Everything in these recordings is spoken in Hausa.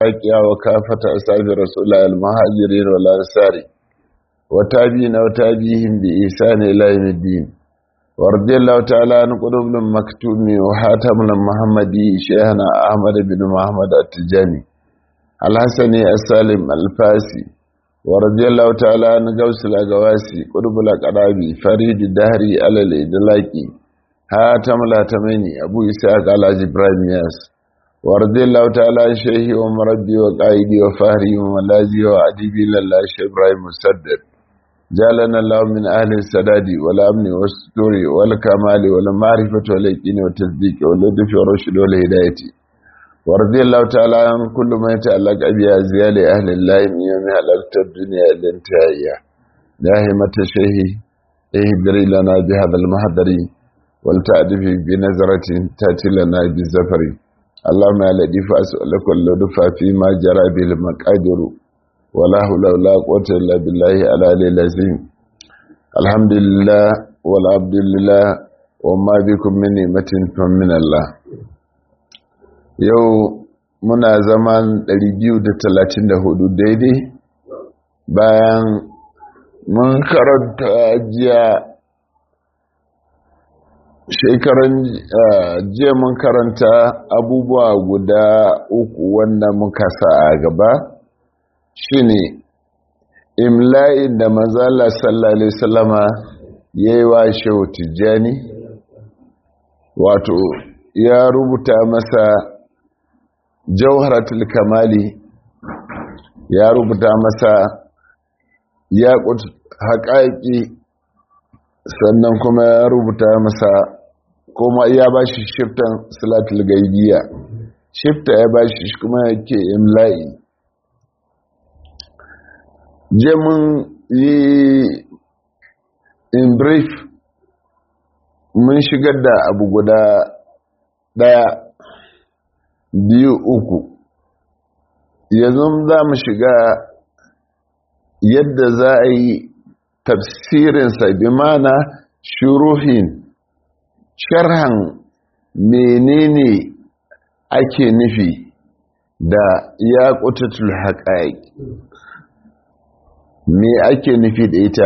الأكيا وكافة أصحاب رسول الله المهاجرين والأنصار وتابعين وتابعيهم بإحسان إلى يوم الدين ورضي الله تعالى عن قلوب المكتوم وحاتم المحمدي شيخنا أحمد بن محمد التجاني الحسني السالم الفاسي ورضي الله تعالى عن قوس الأقواسي قلوب الأقرابي فريد الدهري على الإدلاكي هاتم الهاتميني أبو إسحاق على إبراهيم ياس ورضي الله تعالى عن شيخي ومربي وقائدي وفهري وملازي وعديبي لله شيخ إبراهيم مسدد جعلنا الله من أهل السداد والأمن والستور والكمال والمعرفة واليقين والتصديق واللطف والرشد والهداية ورضي الله تعالى عن كل ما يتعلق بأزيال أهل الله من يوم هلكت الدنيا إلى انتهائها داهمة شيخي اهدري لنا بهذا المهدر ولتعرف بنظرة تأتي لنا بالزفر اللهم يا لطيف أسألك اللطف فيما جرى به المقادر ولا حول ولا قوة إلا بالله العلي العظيم الحمد لله والعبد لله وما بكم من نعمة فمن الله yau muna zaman 234 daidai bayan mun karanta jiya shekaran jiya mun karanta abubuwa guda uku wanda muka sa a gaba shine imla'in da mazala sallallahu alaihi wasallama yayi wa shehu tijjani wato ya rubuta masa jauharatul kamali ya rubuta masa ya haƙaƙi sannan kuma ya rubuta masa kuma ya ba shi shiftan salatul gaibiya shifta ya ba shi kuma yake imla'i je mun yi in brief mun shigar da abu guda daya biyu uku yanzu za mu shiga yadda za a yi tafsirinsa bi mana shuruhin sharhan menene ake nufi da ya ƙutatul haƙaƙi me ake nufi da ita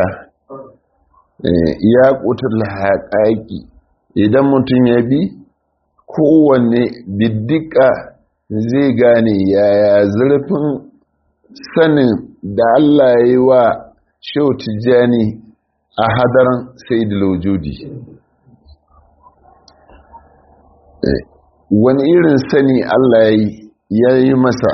ya ƙutar haƙaƙi idan mutum ya bi kowanne biddika zai gane yaya zurfin sanin da Allah ya yi wa shau tijjani a hadarin sai da laujudi wani irin sani Allah ya yi masa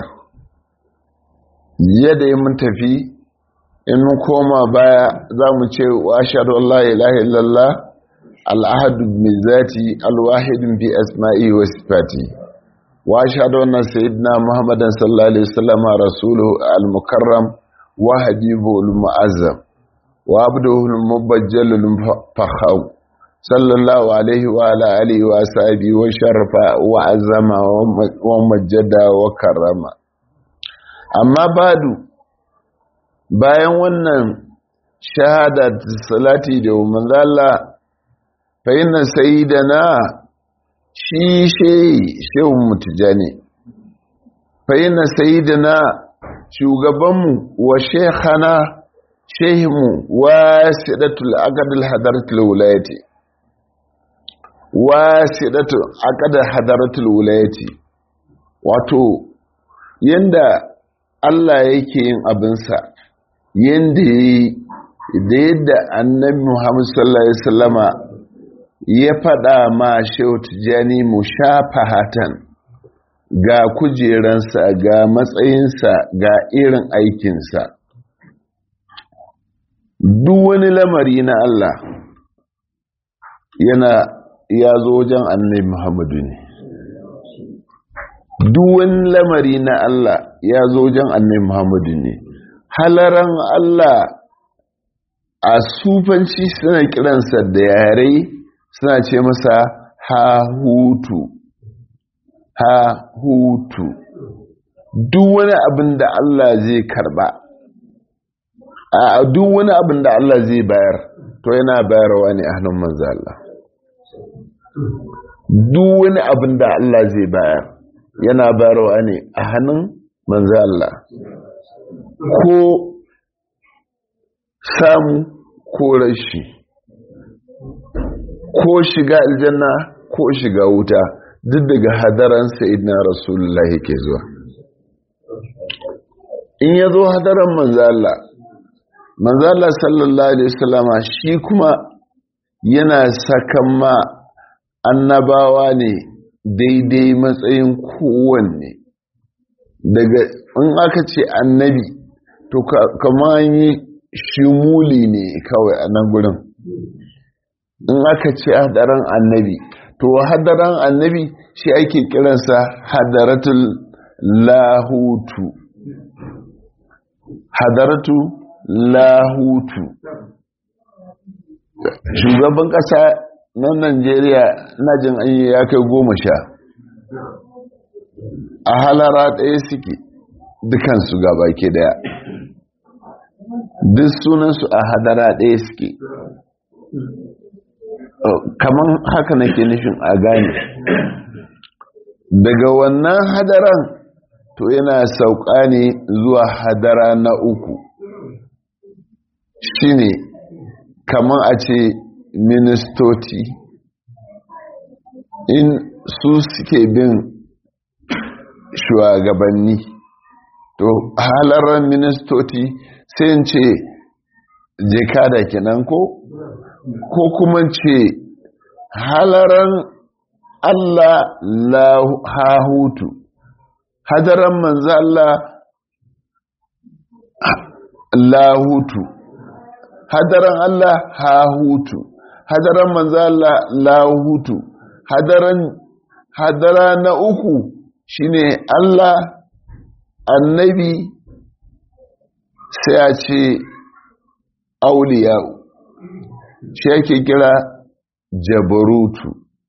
yadda ya mun tafi in mun koma baya za mu ce wa shaɗu Allah ilaha illallah al'ahadu mai zati alwahidin bi asma'i wa sifati wa shaɗu wannan sayyidina muhammadan sallallahu alaihi wasallam rasulu al-mukarram wa habibu al-mu'azzam wa abduhu al-mubajjal al-fakhau sallallahu alaihi wa ala alihi wa sahbihi wa sharafa wa azama wa majjada wa karrama amma badu bayan wannan shahada salati da manzala fa inna sayyidana shi shehi shehun mutujani fa inna sayyidana shugabanmu wa shekhana shehimu wasidatul aqdal hadaratul wilayati wasidatul aqdal hadaratul wilayati wato yanda Allah yake yin abinsa yadda ya yi da yadda annabi Muhammad sallallahu Alaihi wasallama ya faɗa ma shehu tijjani mu shafa hatan ga kujeransa ga matsayinsa ga irin aikinsa duk wani lamari na Allah yana ya zo wajen annabi Muhammadu ne duk wani lamari na Allah ya zo wajen annabi Muhammadu ne halaran Allah a sufanci suna kiransa da yare suna ce masa ha hutu ha hutu duk wani abin da Allah zai karba a duk wani abin da Allah zai bayar to yana bayarwa ne a hannun manzo Allah duk wani abin da Allah zai bayar yana bayarwa ne a hannun manzo Allah ko samu ko rashi ko shiga aljanna ko shiga wuta duk daga hadaran sayyidina rasulullahi ke zuwa in ya zo hadaran manzo Allah manzo Allah sallallahu alaihi wasallama shi kuma yana sakan ma annabawa ne daidai matsayin kowanne daga in aka ce annabi to kama yi shimuli ne kawai a nan gurin in aka ce hadaran annabi to hadaran annabi shi ake kiransa hadaratul lahutu hadaratu lahutu shugaban kasa na najeriya na jin an yi ya kai goma sha a halara ɗaya suke dukansu gaba ke daya duk sunansu a hadara ɗaya suke kamar haka nake nufin a gane daga wannan hadaran to yana sauka ne zuwa hadara na uku shine kamar a ce ministoci in su suke bin shugabanni to halarar ministoci sai ce jekada kenan ko ko kuma ce halaran Allah lahutu hadaran manzo Allah lahutu hadaran Allah hahutu hadaran manzo Allah lahutu hadaran hadara na uku shine Allah annabi sai a ce auliya shi yake kira jabarutu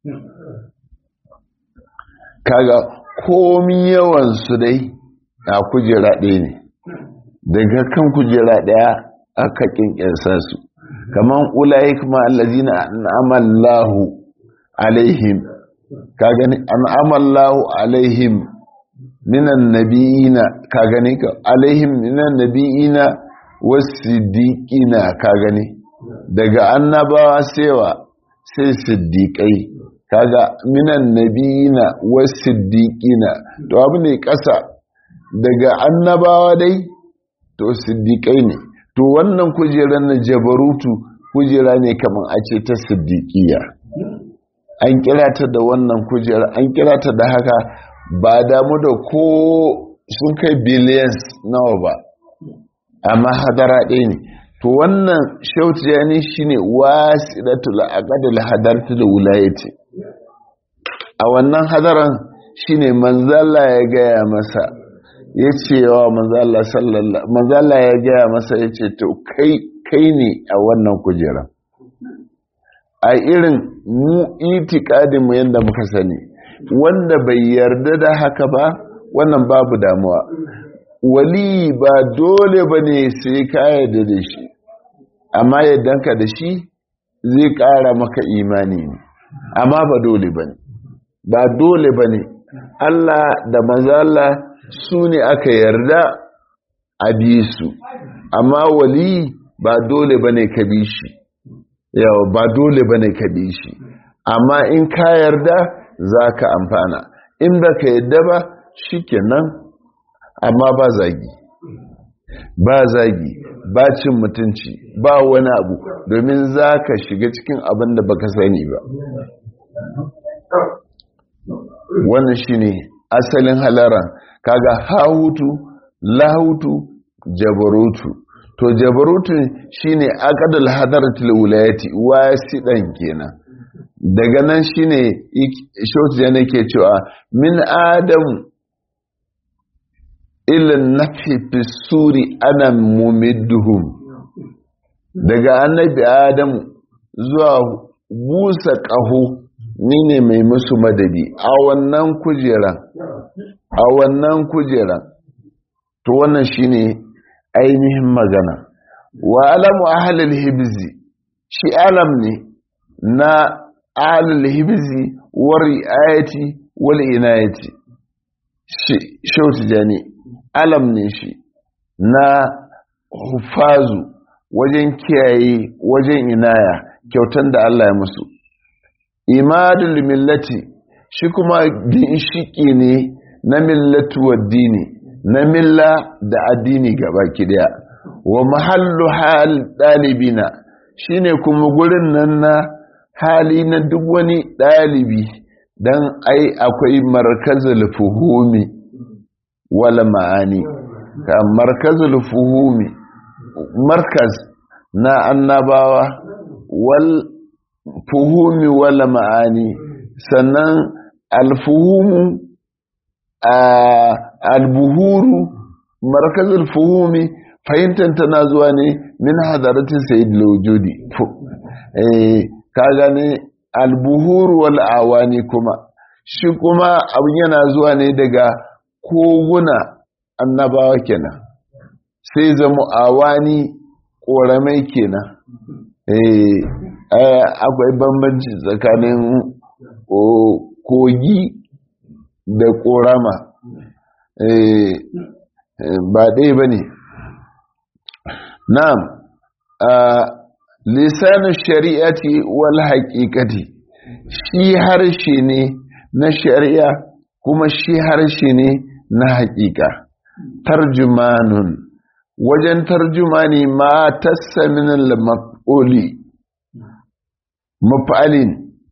kaga komi yawansu dai a kujera ɗaya ne daga kan kujera ɗaya aka ƙinƙirsa su kamar ulayi kuma allazina an'amallahu alaihim ka gani an'amallahu alaihim minan nabiyina ka gani ka alaihim minan nabiyina wasiddiqina ka gani daga annabawa sewa sai siddiqai kaga minan nabiyina wasiddiqina to abu ne ƙasa daga annabawa dai to siddiqai ne to wannan kujerar na jabarutu kujera ne kamar a ce ta siddiqiya an kira ta da wannan kujera an kira ta da haka ba damu da ko sun kai billions nawa ba amma hadara ɗaya ne to wannan shautu ya ne shi ne wasiɗatul aqdal hadartu da wulayati a wannan hadaran shine manzala ya gaya masa ya ce wa manzala sallallahu manzala ya gaya masa ya ce to kai kai ne a wannan kujera a irin mu itikadin mu yanda muka sani wanda bai yarda da haka ba wannan babu damuwa wali ba dole ba ne sai ka yarda da shi amma yaddanka da shi zai ƙara maka imani ne amma ba dole ba ne ba dole ba ne Allah da mazala su ne aka yarda a bi su amma wali ba dole ba ne ka bi shi yawa ba dole ba ne ka bi shi amma in ka yarda za ka amfana in ba ka yarda ba shi kenan amma ba zagi ba zagi ba cin mutunci ba wani abu domin za ka shiga cikin abin da baka sani ba wannan shine asalin halaran kaga hahutu lahutu jabarutu to jabarutu shine aqdal hadaratul wilayati wasidan kenan daga nan shine shoti ne ke cewa min adam ila nafi fisuri ana mumidduhum daga annabi adam zuwa busa ƙaho ni ne mai musu madadi a wannan kujera a wannan kujera to wannan shine ainihin magana wa alamu ahlul hibzi shi alam ne na ahlul hibzi wa riayati wal inayati shi shautu jani alam ne shi na hufazu wajen kiyaye wajen inaya kyautan da Allah ya musu imadul millati shi kuma ginshiki ne na millatu waddini na milla da addini gaba daya wa mahallu hal dalibina shine kuma gurin nan na hali na duk wani dalibi dan ai akwai markazul fuhumi wala ma'ani ka markazul fuhumi markaz na annabawa wal fuhumi wala ma'ani sannan alfuhumu albuhuru markazul fuhumi fahimtar tana zuwa ne min hadaratin sayyid lawjudi ka gane albuhuru wal awani kuma shi kuma abin yana zuwa ne daga koguna annabawa kenan sai zama awani ƙoramai kenan akwai bambanci tsakanin kogi da ƙorama ba ɗaya ba ne na'am lisanin shari'ati wal haƙiƙati shi harshe ne na shari'a kuma shi harshe ne na haƙiƙa tarjumanun wajen tarjumani ma tassa min al-maf'uli maf'alin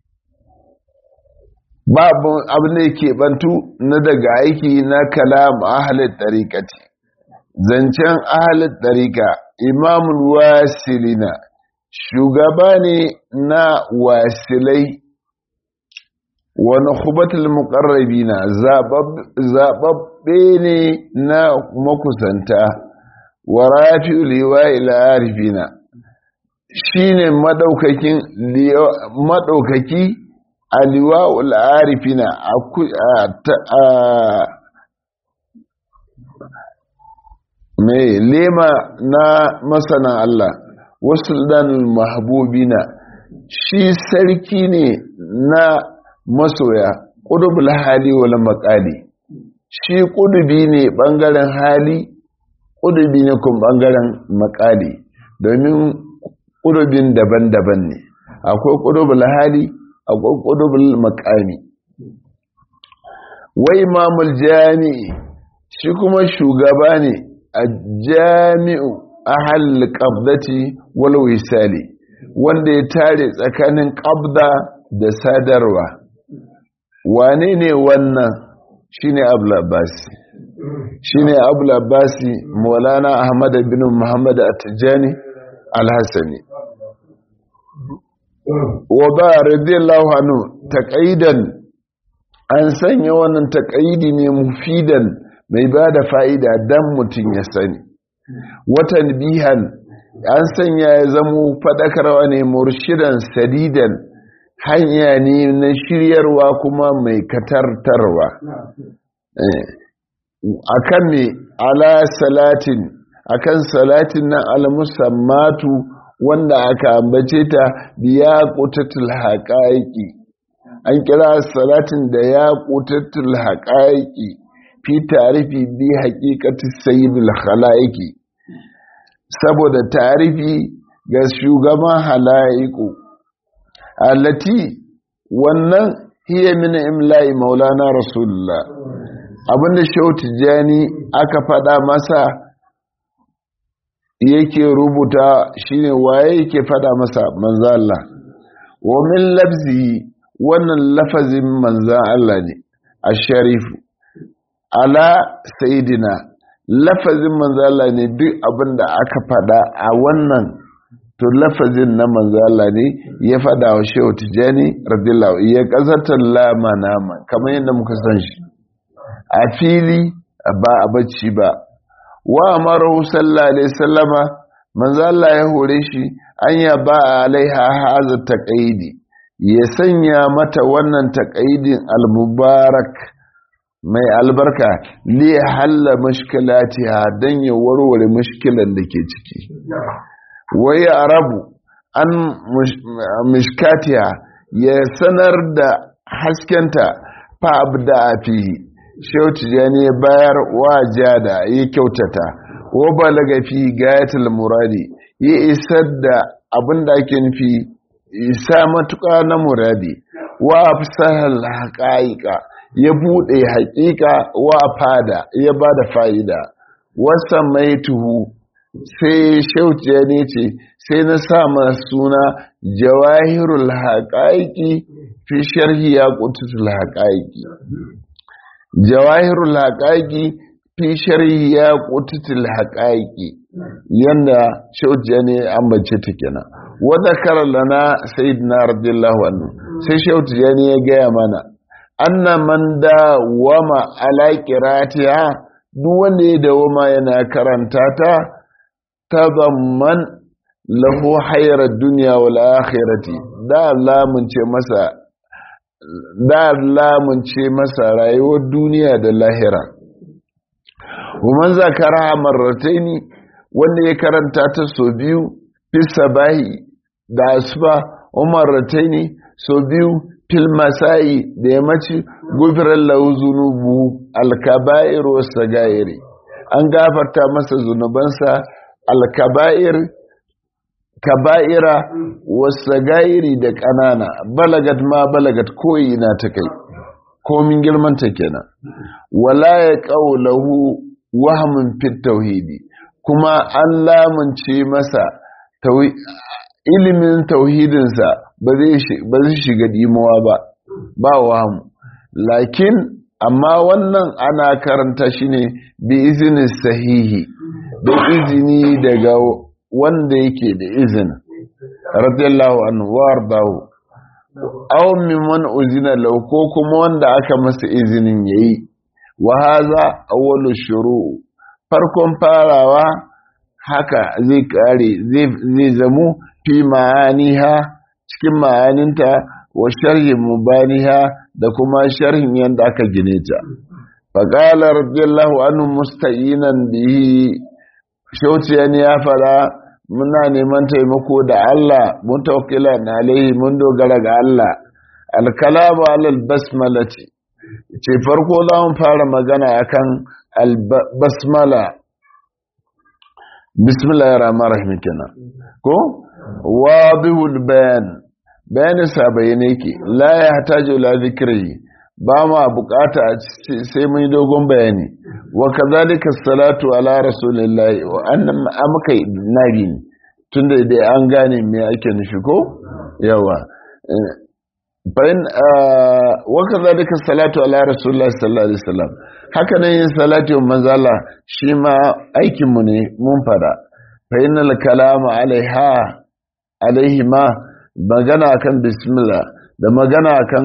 babu abin da yake bantu na daga aiki na kalam ahlul tariqati zancen ahlul tariqa imamul wasilina shugaba ne na wasilai wa nukhbatul muqarrabina zababbe ne na makusanta wa rafi'u liwa'il arifina shine madaukakin madaukaki aliwa'ul arifina mai lema na masana Allah wasu mahbubina shi sarki ne na masoya ƙudubul hali wal maƙali shi ƙudubi ne ɓangaren hali ƙudubi ne kuma ɓangaren maƙali domin ƙudubin daban-daban ne akwai ƙudubul hali akwai ƙudubul maƙami wai mamul jami'i shi kuma shugaba ne a jami'u a halin ƙabdati wal wisali wanda ya tare tsakanin ƙabda da sadarwa wane ne wannan shine abul abbasi shine abul abbasi maulana ahmad bin muhammad at-tijani al-hasani wa ba radiyallahu anhu taqaidan an sanya wannan taqaidi ne mufidan mai bada fa'ida dan mutun ya sani watan bihan an sanya ya zamo fadakarwa ne murshidan sadidan hanya ne na shiryarwa kuma mai katartarwa akan ne ala salatin akan salatin nan al-musammatu wanda aka ambace ta biya qutatul haqaiqi an kira salatin da ya qutatul haqaiqi fi tarifi bi haqiqati sayyidil khalaiqi saboda tarifi ga shugaban halaiqu allati wannan hiya min imla'i maulana rasulullah abinda shehu tijjani aka faɗa masa yake rubuta shine waye yake faɗa masa manzan Allah wa min lafzi wannan lafazin manzan Allah ne a sharifu ala sayidina lafazin manzan Allah ne duk abinda aka faɗa a wannan to lafazin na manzala ne ya fada wa shehu tijjani radiyallahu ya kazatar lama nama kamar yadda muka san shi a fili ba a bacci ba wa amaru sallallahu alaihi sallama manzala ya hore shi an ya ba alaiha haza taqaidi ya sanya mata wannan taqaidin almubarak mai albarka li halla mushkilatiha dan ya warware mushkilan da ke ciki wai arabu an mishkatiya ya sanar da haskenta fa abda fi shehu tijani ya bayar wa jada ya kyautata wa balaga fi gayatul muradi ya isar da abin da ake nufi isa matuƙa na muradi wa fasahar haƙa'iƙa ya buɗe haƙiƙa wa fada ya ba da fa'ida wasa mai tuhu sai shauciya ne ce sai na sama suna jawahirul haƙa'iƙi fi sharhi ya ƙututul haƙa'iƙi jawahirul haƙa'iƙi fi sharhi ya ƙututul haƙa'iƙi yanda shauciya ne an bace ta kenan wadda karar lana sayyidina radiyallahu anhu sai shauciya ne ya gaya mana anna man da wama ala qiratiha duk wanda ya dawama yana karanta ta tazamman lahu hayra dunya wal akhirati da lamun ce masa da lamun ce masa rayuwar duniya da lahira ومن zakara marrataini wanda ya karanta ta so biyu fi sabahi da asuba umarrataini so biyu fil masai da yammaci gufirar lahu zunubu alkaba'ir wasu gairi an gafarta masa zunubansa alkaba'ir kaba'ira wasu gairi da ƙanana balagat ma balagat koyi na ta kai komin girmanta kenan wala ya ƙaulahu wahamin fit tauhidi kuma an lamunce masa ilimin tauhidinsa ba zai shiga dimuwa ba ba wahamu lakin amma wannan ana karanta shi ne bi izinin sahihi da izini daga wanda yake da izini radiyallahu anhu wardahu aw mimman uzina law ko kuma wanda aka masa izinin yayi wa hadha awwalu shuru farkon farawa haka zai kare zai zamu fi ma'aniha cikin ma'aninta wa sharhin mubaniha da kuma sharhin yadda aka gine ta faƙala radiyallahu anhu musta'inan bihi shauciyan ya fara muna neman taimako da Allah mun tawakkilan alaihi mun dogara ga Allah alkalamu alal basmalati ce farko za mu fara magana akan albasmala bismillahir rahmanir rahim kenan ko wadihul bayan bayanin sa bayyane yake la ya hataju la zikri ba ma bukata sai mun dogon bayani wa kadhalika salatu ala rasulillahi wa annam amka nabi tunda dai an gane me ake nufi ko yawa bayan wa kadhalika salatu ala rasulillahi sallallahu alaihi wasallam haka nan yin salatu wa manzala shi ma aikin mu ne mun fada fa innal kalama alaiha alaihi ma magana kan bismillah da magana kan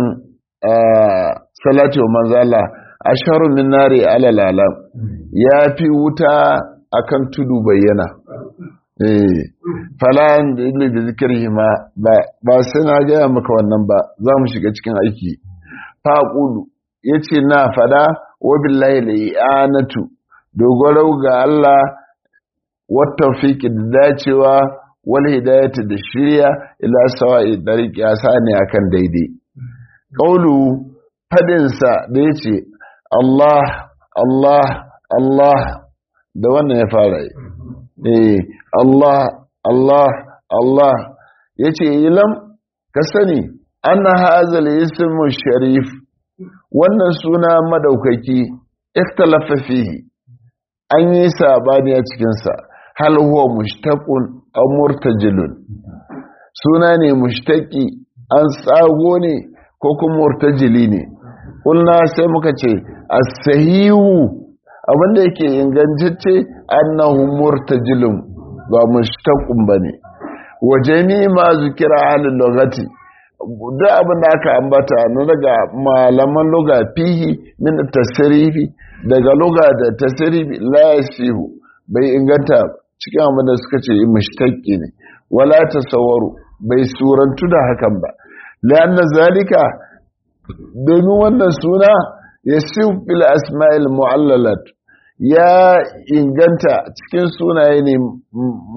salati wa manzala asharu min nari alal alam ya fi wuta akan tudu bayyana eh falan da ilmi da zikirhi ma ba sai na gaya maka wannan ba za mu shiga cikin aiki faqulu yace na fada wa billahi li'anatu dogaro ga Allah wa tawfiqi da dacewa wal hidayati da shirya ila sawa'i dariqi asani akan daidai qaulu fadin sa da yace Allah Allah Allah da wannan ya fara eh Allah Allah Allah yace ilam ka sani anna hazal ismu sharif wannan suna madaukaki ikhtalafa fihi an yi sabani a cikin sa hal huwa mushtaqun aw murtajilun suna ne mushtaqi an tsago ne ko kuma murtajili ne kulna sai muka ce as-sahihu abinda yake ingantacce annahu murtajilun ba mushtaqun bane wa jami'i ma zikira halin lugati duk abin da aka ambata na daga malaman luga fihi min tasrifi daga luga da tasrifi la yasihu bai inganta cikin abin da suka ce mushtaqi ne wala tasawwaru bai surantu da hakan ba la'anna zalika domin wannan suna yasihu bil asma'il mu'allalat ya inganta cikin sunaye ne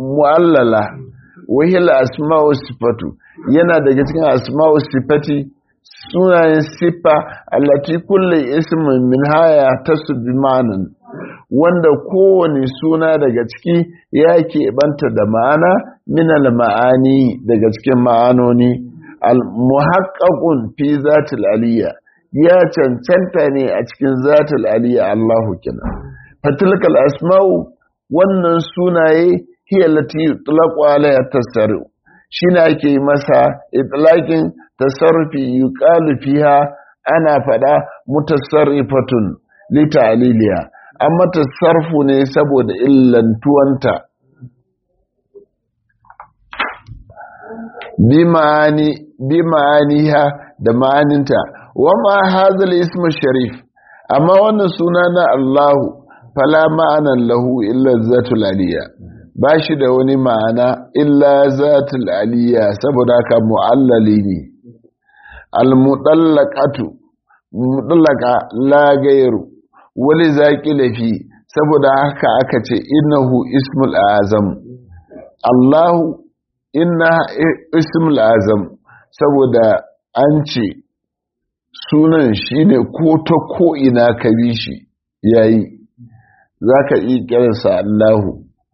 mu'allala wahil asma'u sifatu yana daga cikin asma'u sifati sunayen siffa allati kulli ismin min haya tasu bi ma'anan wanda kowane suna daga ciki ya keɓanta da ma'ana min ma'ani daga cikin ma'anoni al-muhaqqaqun fi zatil aliyya ya cancanta ne a cikin zatil aliyya Allahu kina fatilkal asma'u wannan sunaye hiya lati yutlaqu alayha tasarru shine ake masa itlaqin tasarrufi yuqalu fiha ana fada mutasarrifatun li ta'liliha amma tasarrufu ne saboda illantuwanta bi ma'ani bi ma'aniha da ma'aninta wa ma hadha ism sharif amma wannan suna na Allahu fala ma'anan lahu illa zatul aliyya ba shi da wani ma'ana illa zatul aliyya saboda haka mu'allali ne al-mudallaqatu mudallaqa la gairu wali zaqi lafi saboda haka aka ce innahu ismul azam Allahu inna ismul azam saboda an ce sunan shine ko ta ko ina ka bi shi yayi zaka iya kiransa Allahu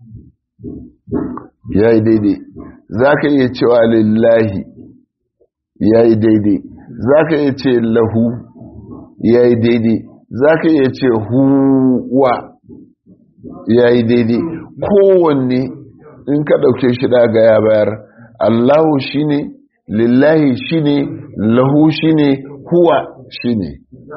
ya yi daidai za ka iya cewa lillahi ya yi daidai za ka iya ce lahu ya yi daidai za ka iya ce huwa ya yi daidai kowanne in ka ɗauke shi daga ya bayar allahu shi ne lillahi shi ne lahu shi ne huwa shi ne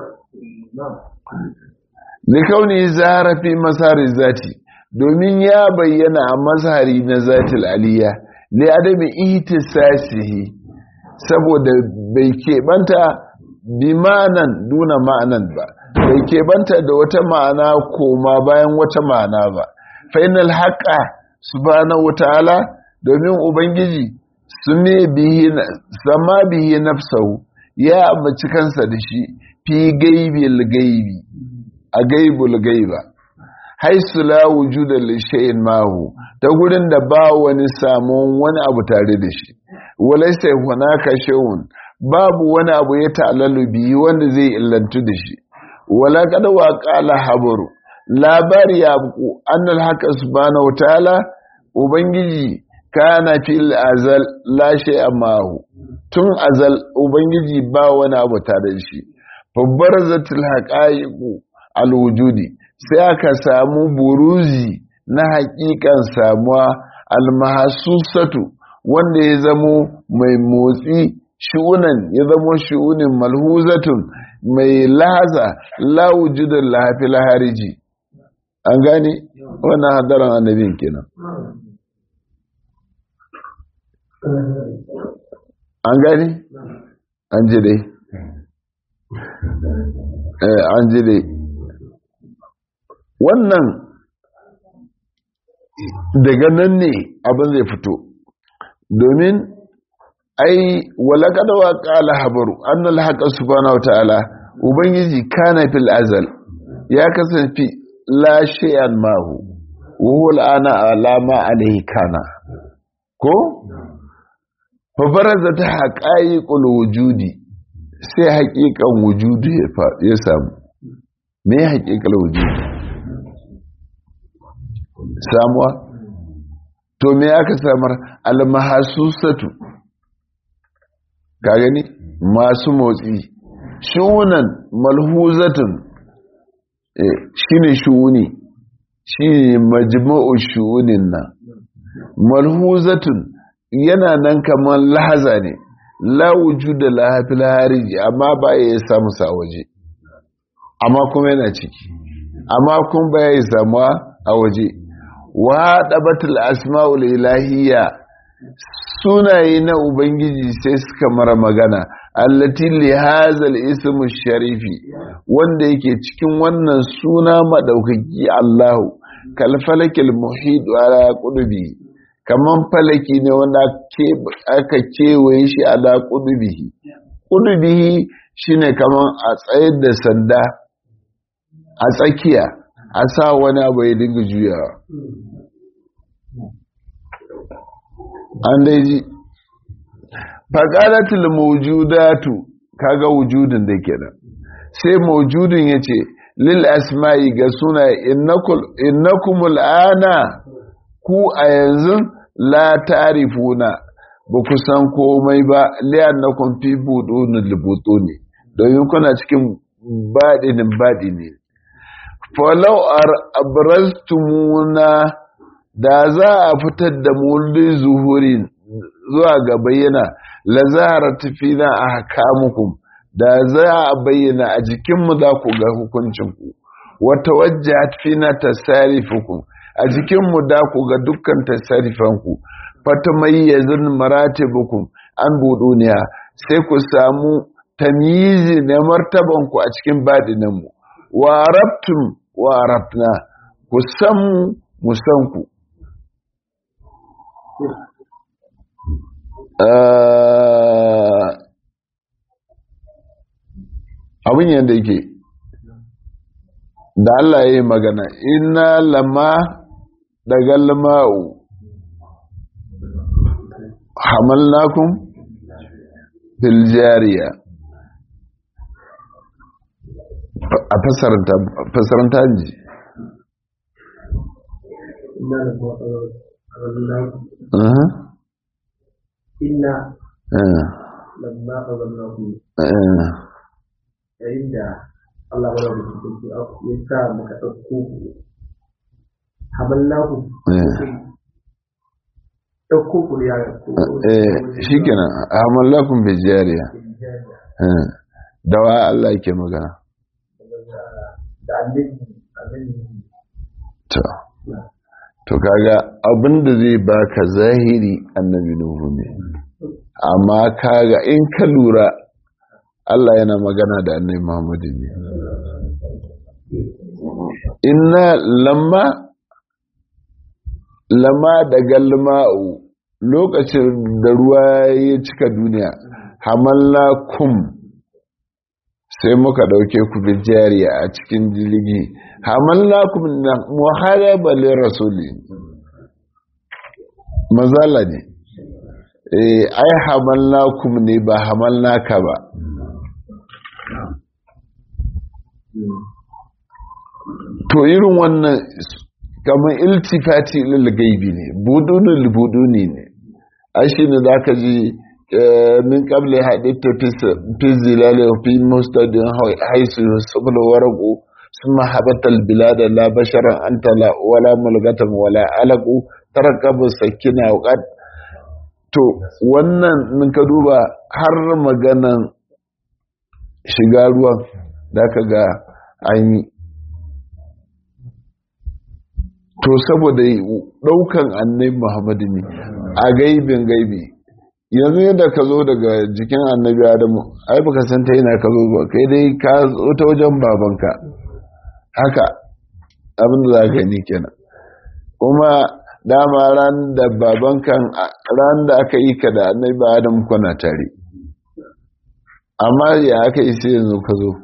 likauni zara fi masari zati domin ya bayyana a mazhari na zatil aliyya li adami ihtisasihi saboda bai keɓanta bi ma'anan duna ma'anan ba bai keɓanta da wata ma'ana koma bayan wata ma'ana ba fainal haƙa subhanahu wata'ala domin ubangiji sune bihi sama bihi nafsahu ya ambaci kansa da shi fi gaibil gaibi a gaibul gaiba haisu la wujuda li shay'in mahu ta gurin da ba wani samun wani abu tare da shi walaysa hunaka shay'un babu wani abu ya ta'allalu bihi wanda zai illantu da shi wala qad wa qala habaru labari ya buku annal haka subhanahu ta'ala ubangiji kana fil azal la shay'a mahu tun azal ubangiji ba wani abu tare da shi fabbarazatul haqa'iqu alwujudi sai aka samu buruzi na hakikan samuwa almahasusatu wanda ya zamo mai motsi shi'unan ya zamo shi'unin malhuzatun mai lahaza lawujudin lahafi lahariji an gane wannan hadaran annabin kenan an gane an ji dai an ji dai wannan daga nan ne abin zai fito domin ai walakada wa qala habaru annal haqqa subhanahu wa ta'ala ubangiji kana fil azal ya kasance la shay'an mahu wa huwa al'ana alama alayhi kana ko fa barazat haqa'iqul wujudi sai haƙiƙan wujudi ya samu me haƙiƙal wujudi samuwa to me aka samar almahasusatu ka gani masu motsi shunan malhuzatun shine shuuni shine majma'u shuunin nan malhuzatun yana nan kamar lahaza ne la wujuda laha fil hariji amma ba ya samu sa waje amma kuma yana ciki amma kuma ba ya samuwa a waje wa ɗabatul asma'ul ilahiyya sunaye na ubangiji sai suka mara magana allati li hazal ismu sharifi wanda yake cikin wannan suna madaukaki Allahu kal falakil muhid ala qudbi kaman falaki ne wanda aka kewaye shi ala qudbihi qudbihi shine kaman a tsayar da sanda a tsakiya a sa wani abu ya dinga juyawa an dai ji faƙalatul mawjudatu kaga wujudin da kenan sai mawjudin yace lil asma'i ga suna innakumul ana ku a yanzu la tarifuna ba ku san komai ba li'annakum fi budunil butuni domin kuna cikin badinin badini falau abraztumuna da za a fitar da mulli zuhurin zuwa ga bayyana la zaharat fina ahkamukum da za a bayyana a jikinmu za ku ga hukuncinku wata wajjahat fina tasarifukum a jikinmu da ku ga dukkan tasarifanku fata mayyazin maratibukum an buduniya sai ku samu tamyizi na martabanku a cikin baɗinanmu wa arabtum wa arabna ku san mu mu san ku abin yadda yake da Allah ya yi magana ina lama daga lama'u hamalnakum fil jariya a fasaranta ji inna lamma qabalnakum yayin da Allah ya rabu cikin ya sa muka dauko hamallahu dauko ku ya eh shikenan hamallakum bi jariya da wa Allah yake magana da annabi annabi to to kaga abinda zai baka zahiri annabi nuhu ne amma kaga in ka lura Allah yana magana da annabi Muhammadu ne inna lamma lamma da galma'u lokacin da ruwa ya cika duniya hamalla kum sai muka dauke ku bi jariya a cikin jirgi hamallakum na muharaba li rasuli mazala ne eh ai hamallakum ne ba hamallaka ba to irin wannan kamar iltifati lil gaibi ne budunul buduni ne ai shine zaka ji min qabli haditha fi zilali fi mustadin haisu sabul waraqu ثم حبت البلاد لا بشرا أنت لا ولا ملغة ولا علق تركب سكينة وقد to wannan min ka duba har maganan shiga ruwan da ka ga an yi to saboda ɗaukan annai muhammadu ne a gaibin gaibi yanzu yadda ka zo daga jikin annabi adamu ai baka san ta yana ka zo ba kai dai ka zo ta wajen babanka haka abin da za ka yi kenan kuma dama ran da babankan ran da aka yi ka da annabi adamu kuna tare amma ya aka yi sai yanzu ka zo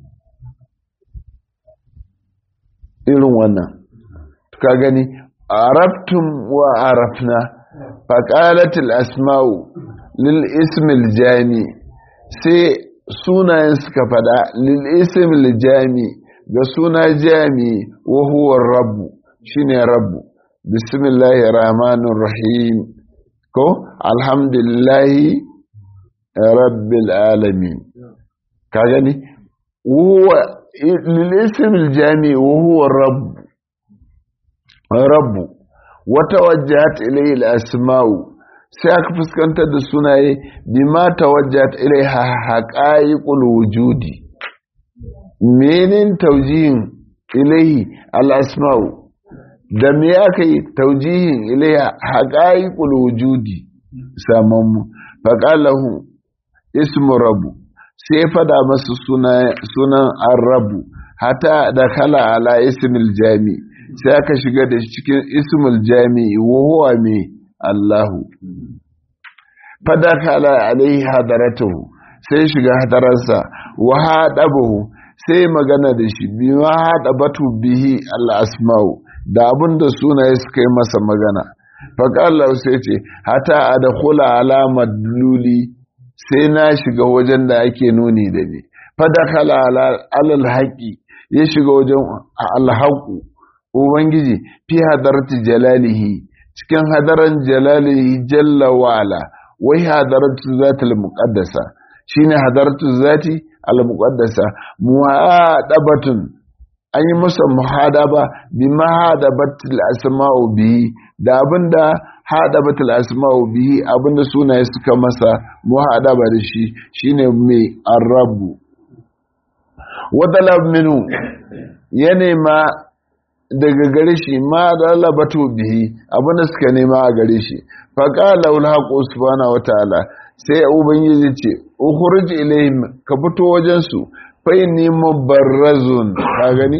irin wannan ka gani arabtum wa arafna faƙalatul asma'u lil ismil jami sai sunayen suka fada lil ismil jami ga suna jami wa huwa rabbu shine rabbu bismillahir rahmanir rahim ko alhamdulillahi rabbil alamin ka gani huwa lil ismil jami wa huwa rabbu rabbu wata wajjat ilayhi al-asma'u sai aka fuskantar da sunaye bima tawajjat ilayha haqa'iqul wujudi menin taujihin ilayhi al-asma'u da me aka yi taujihin ilayha haqa'iqul wujudi samammu faqalahu ismu rabbu sai fada masa sunan ar-rabbu hata da kala ala ismil jami' sai aka shiga da cikin ismul jami'i wa huwa me Allahu fadakala alaihi hadaratuhu sai shiga hadararsa wa hadabahu sai magana da shi bi ma hadabatu bihi al-asma'u da abinda sunaye suka yi masa magana faqala sai ce hata adkhula ala madluli sai na shiga wajen da ake nuni da ni fadakala alal haƙi ya shiga wajen alhaƙu ubangiji fi hadarati jalalihi cikin hadaran jalalihi jalla wa'ala wai hadaratu zatil muqaddasa shine hadaratu zati al muqaddasa muhadabatun an yi masa muhadaba bi mahadabatil asma'u bihi da abinda hadabatil asma'u bihi abinda sunaye suka masa muhadaba da shi shine mai arabu wadalab minu ya nema daga gare shi ma dalabatu bihi abinda suka nema a gare shi faqala ul haqu subhanahu wataala sai ubangiji ce ukhruj ilayhim ka fito wajen su fa inni mubarrazun ka gani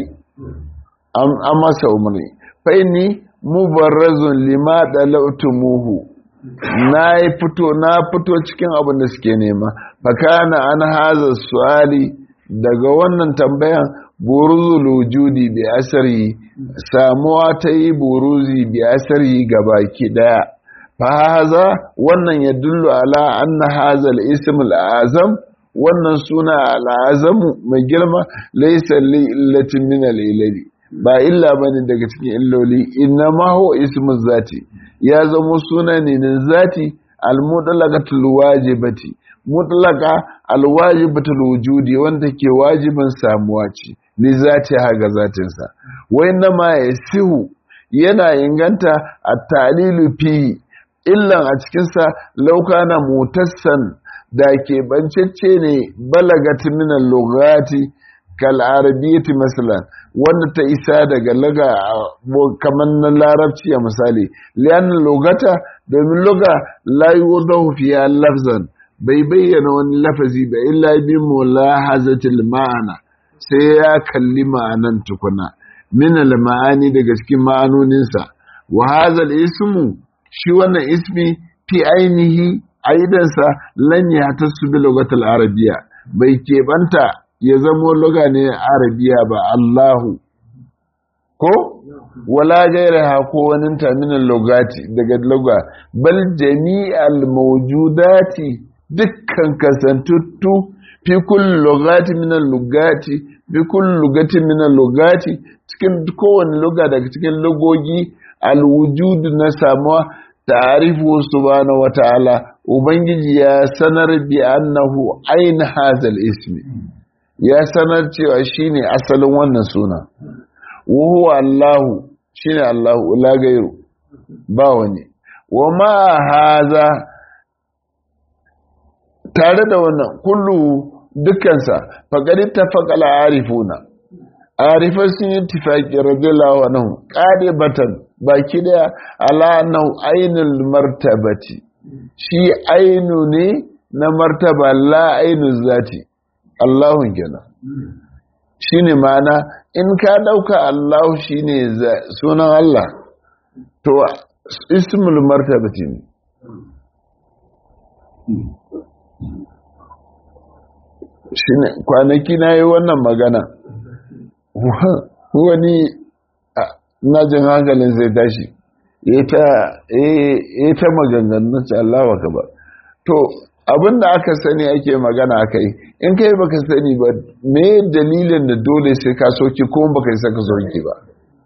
an masa umarni fa inni mubarrazun lima dalautumuhu na fito na fito cikin abin da suke nema fa kana an haza su'ali daga wannan tambayan buruzul wujudi bi asari samuwa ta yi buruzi bi asari gabaki daya fa haza wannan ya dullu ala anna haza al-ism al-azam wannan suna al-azamu mai girma laysa li illatin min al-ilali ba illa bane daga cikin illoli inna ma huwa ismu zati ya zama suna ne na zati al-mutlaqatul wajibati mutlaqa al-wajibatul wujudi wanda ke wajibin samuwa ce li zati haga zatinsa wa inna ma yasihu yana inganta at-talilu fi illan a cikinsa laukana mutassan da ke bancacce ne balagat minan lugati kal arabiyyati masalan wanda ta isa daga laga kamar na larabci a misali liyan lugata domin luga la yudahu fiya lafzan bai bayyana wani lafazi ba illa bi mulahazatil ma'ana sai ya kalli ma'anan tukuna min al ma'ani daga cikin ma'anoninsa wa hadha ismu shi wannan ismi fi ainihi aidansa lan ya tasu bi lugatul arabiya bai keɓanta ya zamo luga ne arabiya ba Allahu ko wala gairaha ko wani taminin lugati daga luga bal jami'al mawjudati dukkan kasantuttu fi kulli lugati min lugati fi kulli lugati min lugati cikin kowane luga daga cikin lugogi alwujudu na samuwa ta'arifu subhanahu wata'ala ubangiji ya sanar bi annahu ain hazal ismi ya sanar cewa shine asalin wannan suna wa huwa Allahu shine Allahu la gairu ba wani wa ma haza tare da wannan kullu dukkansa faqad tafaqala arifuna arifai sun yi tifaki radiyallahu anhu qadibatan baki daya ala annahu ainul martabati shi ainu ne na martaba la ainu zati Allahun kenan shine ma'ana in ka dauka Allah shine sunan Allah to ismul martabati ne shine kwanaki na yi wannan magana wani na jin hankalin zai tashi ya ta maganganun ce Allah wa ba to abinda aka sani ake magana aka yi in kai baka sani ba me dalilin da dole sai ka soki ko baka yi saka soki ba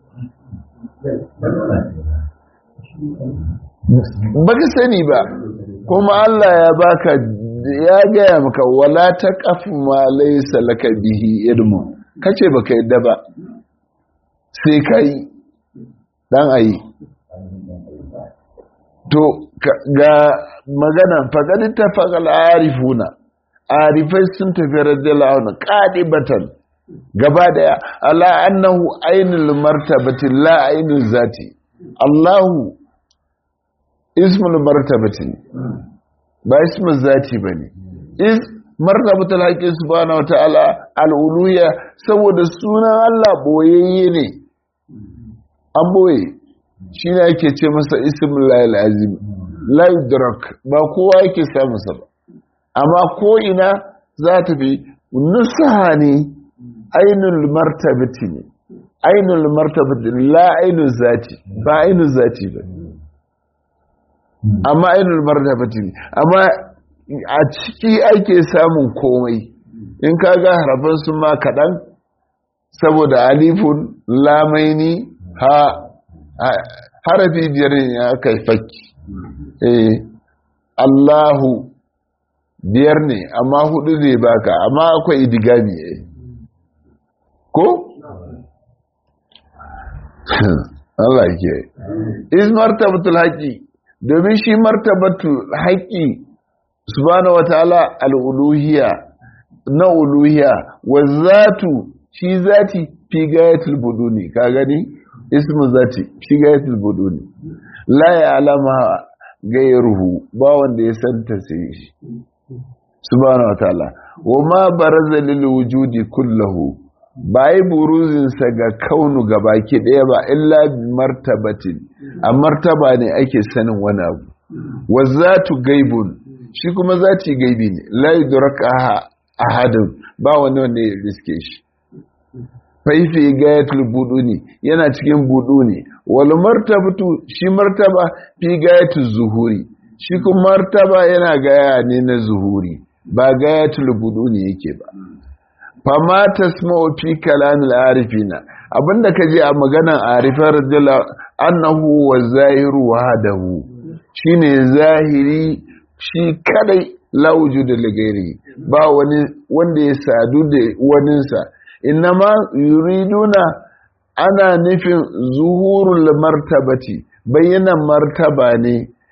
baka sani ba kuma Allah ya baka ya gaya maka wala ta kafu ma laysa laka bihi ilmu kace baka yadda ba sai kai dan ayi to ga magana faqad tafaqal arifuna arifai sun tafi radiyallahu anhu qadibatan gaba daya ala annahu ainul martabati la ainul zati Allahu ismul martabati ba ismul zati bane is martabatul haqqi subhanahu wataala al-uluhiyya saboda sunan Allah boyayye ne an boye shi ne ake ce masa ismul lahil azim la yudrak ba kowa yake samun sa ba amma ko ina za ta fi nusaha ne ainul martabati ne ainul martabati la ainul zati ba ainul zati ba amma ainul martabati ne amma a ciki ake samun komai in ka ga harafin su ma kaɗan saboda alifun lamaini ha harafi biyar ne aka yi fakki eh Allahu biyar ne amma hudu zai baka amma akwai idigami eh ko? Allah ke is martabatul haƙi domin shi martabatul haƙi subhanahu wataala al-uluhiyya na uluhiyya wa zatu shi zati fi gayatul buduni ka gani ismu zati fi gayatul buduni la ya'lama gairuhu ba wanda ya santa sai shi subhanahu wataala wa ma baraza lil wujudi kullahu ba yi buruzinsa ga kaunu baki ɗaya ba illa martabatin a martaba ne ake sanin wani abu wa zatu gaibun shi kuma zati gaibi ne la yudraka ahadun ba wani wanda ya riske shi faifi gayatul buduni yana cikin buduni wal martabatu shi martaba fi gayatul zuhuri shi kuma martaba yana gaya ne na zuhuri ba gayatul buduni yake ba fama tasma'u fi kalamil arifina abinda kaje a maganan arifar radiyallahu annahu wa zahiru wahdahu shine zahiri shi kadai la wujuda li ghairi ba wani wanda ya sadu da waninsa innama yuriduna ana nufin zuhurul martabati bayyana martaba ne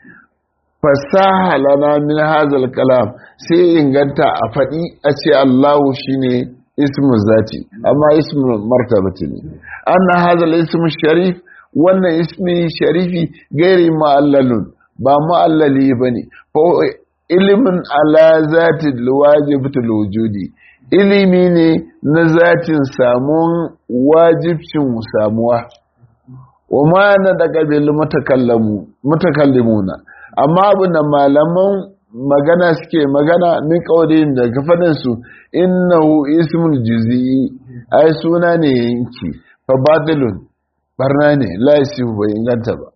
fasaha lana min hazal kalam sai inganta a faɗi a ce Allahu shine ismu zati amma ismu martabati ne anna hazal ismu sharif wannan ismi sharifi gairi ma'allalun ba ma'allali bane fa ilimin ala zati wajibatul wujudi ilimi ne na zatin samun wajibcin samuwa wa ma na daga bil mutakallimuna amma abin da malaman magana suke magana min kaudin da gafanin su innahu ismul juz'i ai suna ne yanki fa badalun barna ne la yasifu bai inganta ba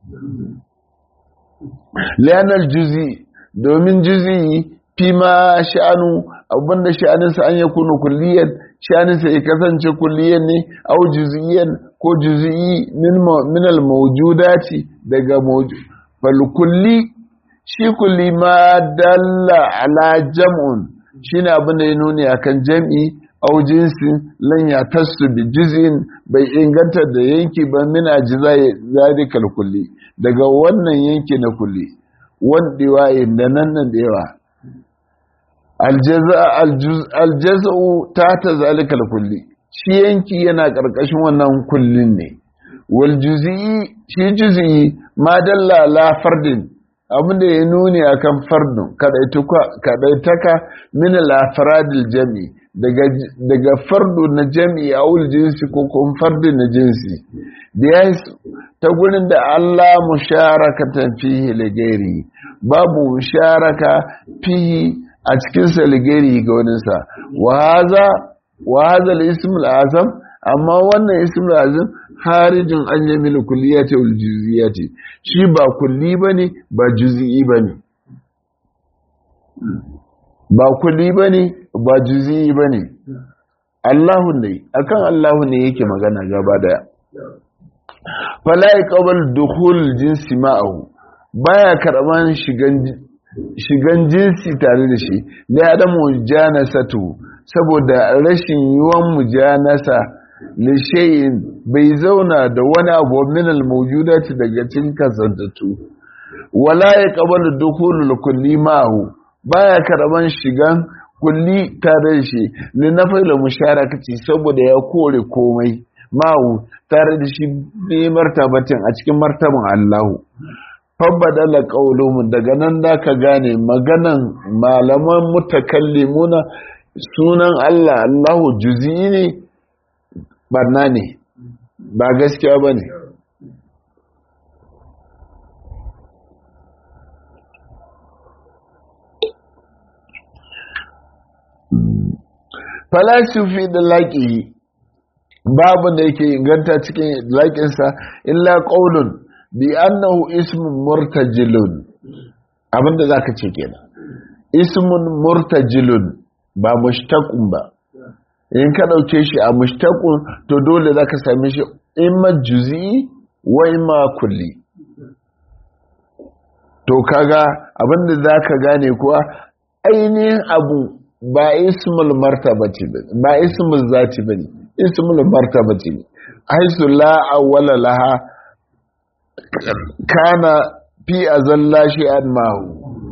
lianal juz'i domin juz'i fi ma sha'anu abinda sha'aninsa an yakunu kulliyan sha'aninsa ya kasance kulliyan ne au juz'iyan ko juz'i min al mawjudati daga mawjud fal kulli shi kulli ma dalla ala jam'un shine abin da ya nuni akan jam'i au jinsin lan ya tasu bi juz'in bai inganta da yanki ba min ajza zalikal kulli daga wannan yanki na kulli wanda waye da nan nan da yawa aljaza'u ta ta zalikal kulli shi yanki yana karkashin wannan kullin ne wal juz'i shi juz'i ma dalla la fardin abin da ya nuni a kan fardun kaɗaitaka min al-afradil jami daga fardu na jami a wul jinsi ko kuma fardu na jinsi da ta gurin da Allah musharakatan fihi ligari babu musharaka fihi a cikin ligari ga waninsa wa haza wa haza al-ism al-azam amma wannan ism al-azam harijin an yamil kulliyati wal juz'iyati shi ba kulli bane ba juz'i bane ba kulli bane ba juz'i bane Allahu ne akan Allahu ne yake magana gaba daya fala yaqbal dukhul jinsi ma'ahu baya karban shigan shigan jinsi tare da shi la adamu janasatu saboda rashin yiwan mujanasa lishayin bai zauna da wani abu min al-mawjudati daga cikin kasantattu wala ya qabalu dukhulul kulli ma'ahu baya karban shigan kulli tare da shi li nafil musharakati saboda ya kore komai ma'ahu tare da shi bi martabatin a cikin martaban Allahu fabbadala qauluhum daga nan da ka gane maganan malaman mutakallimuna sunan Allah Allahu juz'i ne barna ne ba gaskiya ba ne falasifi da laƙi babu da yake inganta cikin laƙinsa illa ƙaunin bi annahu ismin murtajilun abinda za ka ce kenan ismun murtajilun ba mushtaqun ba in ka ɗauke shi a mushtaqun to dole za ka same shi imma juzi wa imma kulli to kaga abinda za ka gane kuwa ainihin abu ba ismul martabati ba ba ismul zati bane ismul martabati ne haisu la awwala laha kana fi azalla shay'an mahu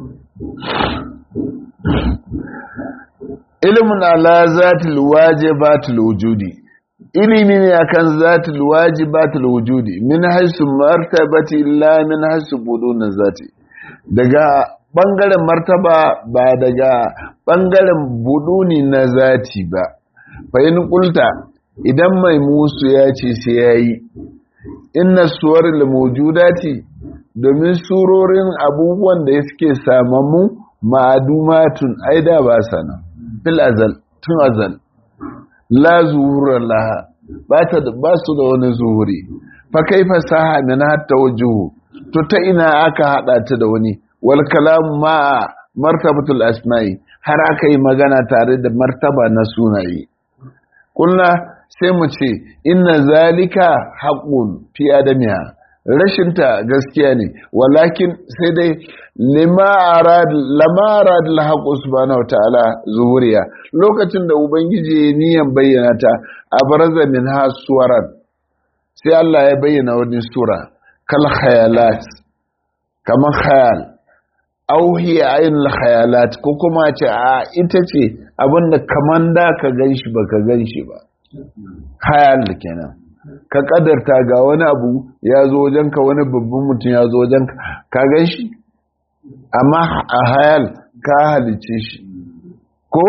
ilmun ala zatil wajibatil wujudi ilimi ne akan zatil wajibatil wujudi min haisu martabati la min haisu budun zati daga ɓangaren martaba ba daga ɓangaren buduni na zati ba fahim kulta idan mai musu ya ce sai ya yi inna suwar lamujudati domin surorin abubuwan da suke samamu ma'adumatun aida ba sana fil azal tun azal la zuhurar laha ba su da wani zuhuri fa kai fasaha min hatta wajuhu to ta ina aka hada ta da wani wal kalamu ma martabatul asma'i har aka yi magana tare da martaba na sunaye kulna sai mu ce inna zalika haqqun fi adamiha rashinta gaskiya ne walakin sai dai lima arad lama arad al subhanahu ta'ala zuhuriya lokacin da ubangiji ya niyan bayyana ta abraza min ha suwaran sai Allah ya bayyana wani sura kal khayalat kamar khayal auhi ainihin khayalat ko kuma ce a ita ce abinda kaman da ka gan shi ba ka gan shi ba khayal kenan ka kadarta ga wani abu ya zo wajenka wani babban mutum ya zo wajenka ka gan shi amma a hayal ka halice shi ko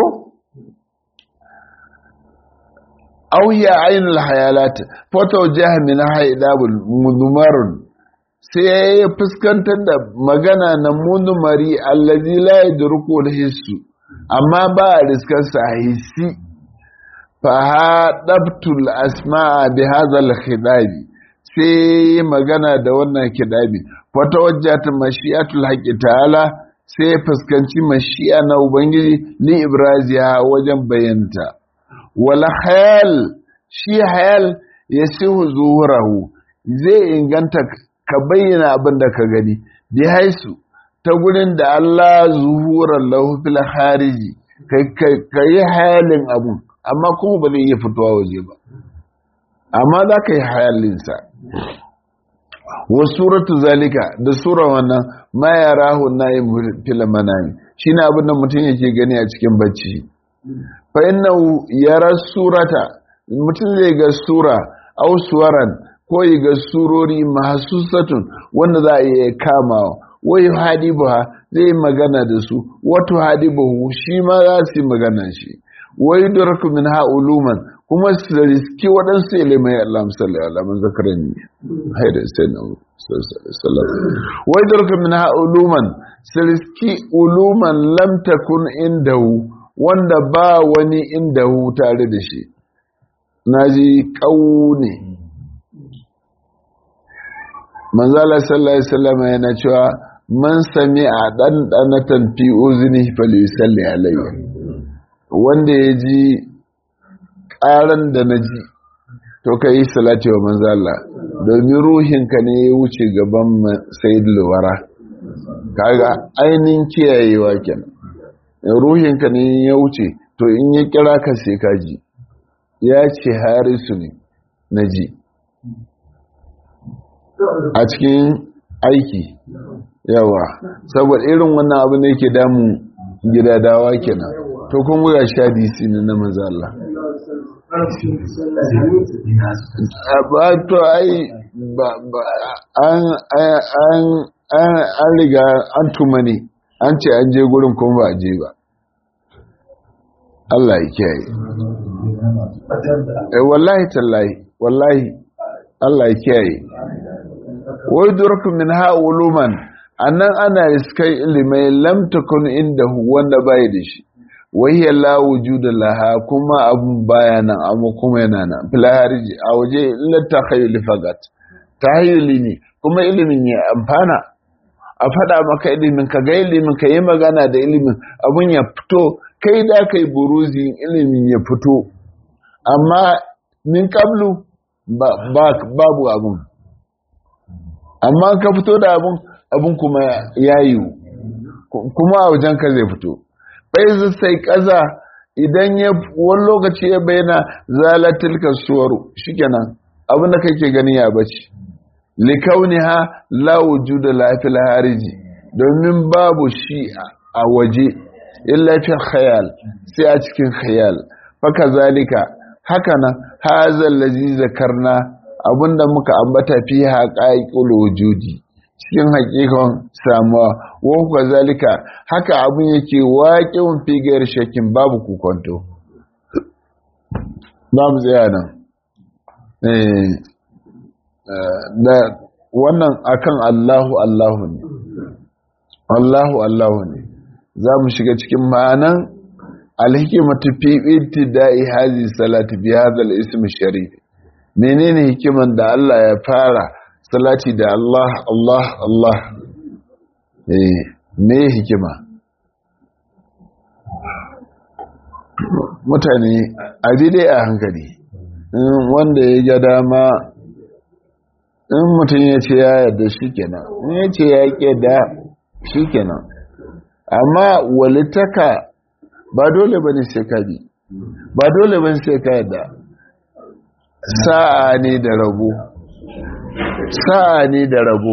auhiya ainihin hayalat foto jihar min haidabul mudumarun sai ya fuskantar da magana na munumari allazi la yadruku hissu amma ba a riskar sa hissi fa hadabtul asma'a bi hadha al-khidabi sai magana da wannan kidabi fa tawajjat mashi'atul haqqi ta'ala sai fuskanci mashi'a na ubangiji li ibraziha wajen bayanta wal hayal shi hayal yasihu zuhurahu zai inganta ka bayyana abin da ka gani bi haisu ta gurin da Allah zuhurar lahu fil hariji ka yi hayalin abun amma kuma ba zai iya fitowa waje ba amma za ka yi hayalinsa wa suratu zalika da sura wannan ma ya rahu na yin fil manami shi ne abin da mutum yake gani a cikin bacci fa innahu yara surata mutum zai ga sura au suwaran ko yi ga surori mahasusatun wanda za a iya kamawa wai hadibuha zai magana da su wato hadibuhu shi ma za su yi magana shi wai duraku min ha uluman kuma su riski waɗansu ilimai Allah musalli Allah man zakaran ne haida sai na sallallahu wai duraku min ha uluman su riski uluman lam takun indahu wanda ba wani indahu tare da shi naji ƙaune manzala sallallahu alaihi wasallam yana cewa man sami a ɗanɗanatan fi uzini falisalli alayhi wanda ya ji ƙaran da na ji to ka yi salati wa manzala domin ruhinka ne ya wuce gaban sayid luwara kaga ainihin kiyayewa kenan ruhinka ne ya wuce to in ya kira ka sai ka ji ya ce harisu ne na ji a cikin aiki yawa saboda irin wannan abu ne ke damun gidadawa kenan to kun ga shadisi ne na maza Allah ba to ai ba an an an riga an tumani an ce an je gurin kuma ba a je ba Allah ya kiyaye eh wallahi tallahi wallahi Allah ya kiyaye wai durku min ha uluman annan ana iskai ilimai lam takun indahu wanda bai da shi wai ya la wujuda laha kuma abun baya nan amma kuma yana nan fil hariji a waje illa takhayyul fagat tahayyuli ne kuma ilimin ya amfana a faɗa maka ilimin ka ga ilimin ka yi magana da ilimin abun ya fito kai da kai buruzi ilimin ya fito amma min kablu babu abun amma ka fito da abun abun kuma ya yiwu kuma a wajen ka zai fito bai sai kaza idan ya wani lokaci ya bayyana zalatil kasuwar shikenan abin da kake gani ya bace likauniha la wujuda la fil hariji domin babu shi a waje illa fi khayal sai a cikin khayal faka zalika haka nan hazal ladzi zakarna abinda muka ambata fi haqaiqul wujudi cikin hakikan samuwa wa kuka zalika haka abin yake waƙin figayar shakin babu kukonto babu tsaya nan da wannan akan Allahu Allahu ne Allahu Allahu ne za mu shiga cikin ma'anan alhikimatu fi ibtida'i hazi salati bi hadha al-ism sharif menene hikiman da Allah ya fara salati da Allah Allah Allah eh me hikima mutane a dai a hankali wanda ya ga dama in mutum ya ce ya yarda shi kenan in ya ce ya yarda shi kenan amma walitaka ba dole ba ne sai ka bi ba dole ba ne sai ka yarda sa'a ne da rabo sa'a ne da rabo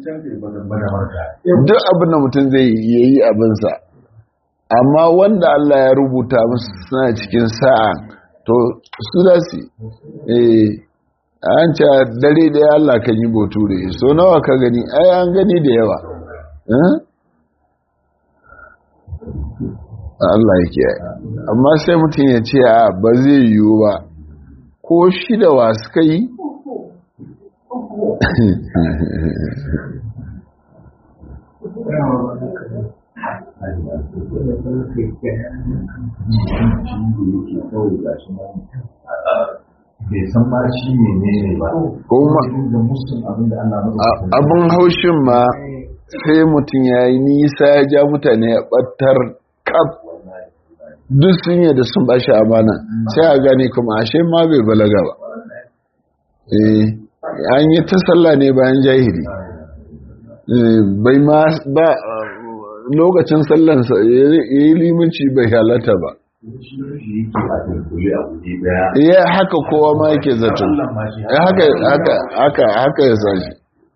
duk abin da mutum zai yi abinsa amma wanda Allah ya rubuta musu suna cikin sa'a to su da su eh an ce dare da ya Allah kan yi boture so nawa ka gani ai an gani da yawa Allah yake yi amma sai mutum ya ce a ba zai yiwu ba ko shi da wa suka yi bai san ma shi ne ne ba kuma da musun abin da Allah abin haushin ma sai mutum ya yi nisa ya ja mutane ya ɓattar kaf duk sun yi da sun bashi amana sai a gani kuma ashe ma bai balaga ba eh an yi ta sallah ne bayan jahili bai ma ba lokacin sallansa ya yi limanci bai halatta ba ya haka kowa ma yake zato haka haka ya sashi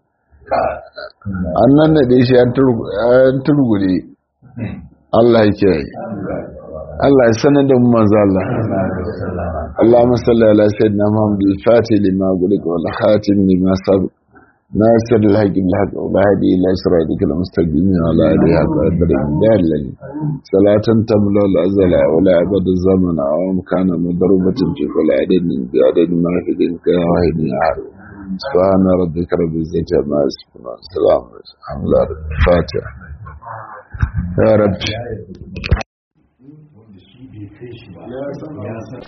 an nan da shi an turgure Allah ya kiyaye Allah ya sanar da mu manzo Allah Allahumma salli ala sayyidina Muhammad al-Fatih lima gulika wal khatim lima sabaq ناصر الحق بالحق وبهدي إلى صراطك المستقيم وعلى آله قدر الدال صلاة تملا الأزل ولا عبد الزمن أو كان مضروبة في كل عدد بعدد ما في ذلك واحد أحد سبحان ربك رب العزة عما يصفون السلام الحمد لله الفاتحة يا رب